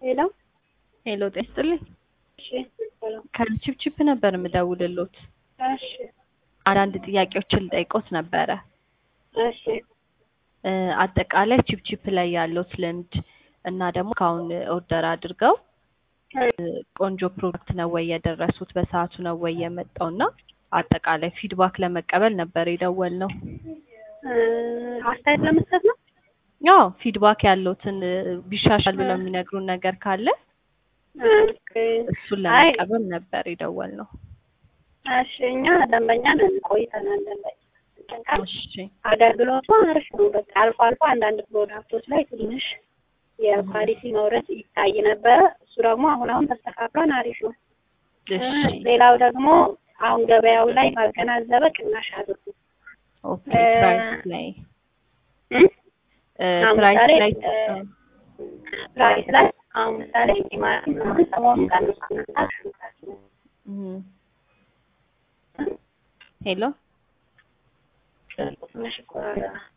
ሄሎ ሄሎ ጤና ይስጥልኝ። እሺ ሄሎ ከችፕችፕ ነበር የምደውልሎት። እሺ አንዳንድ ጥያቄዎችን ልጠይቆት ነበረ። እሺ እ አጠቃላይ ችፕችፕ ላይ ያለዎት ልምድ እና ደግሞ ካሁን ኦርደር አድርገው እ ቆንጆ ፕሮዳክት ነው ወይ የደረሱት በሰዓቱ ነው ወይ የመጣው እና አጠቃላይ ፊድባክ ለመቀበል ነበር የደወልነው። እ አስተያየት ለመስጠት ነው። ያው ፊድባክ ያለዎትን እ ቢሻሻል ብለው የሚነግሩን ነገር ካለ ኦኬ። እሱን አይ ለመቀበል ነበር የደወልነው። እሺ እኛ ደንበኛ ነን ቆይተናል። ደንበኛ ጠንቀር እሺ አገልግሎቱ አሪፍ ነው። በቃ አልፎ አልፎ አንዳንድ ፕሮዳክቶች ላይ ትንሽ የኳሊቲ መውረድ ይታይ ነበረ። እሱ ደግሞ አሁን አሁን ተስተካክሏን አሪፍ ነው። እ እሺ ሌላው ደግሞ አሁን ገበያው ላይ ባገናዘበ ቅናሽ አድርጉ። ኦኬ እ ፕራይስ ላይ እ እ አሁን ፕራይስ ምሳሌ ላይ እ እ ፕራይስ ላይ አሁን ምሳሌ ቲማቲም ምናምን ሰሞኑን ቀንሷል። እም ሄሎ ትንሽ ይቆራረጣል።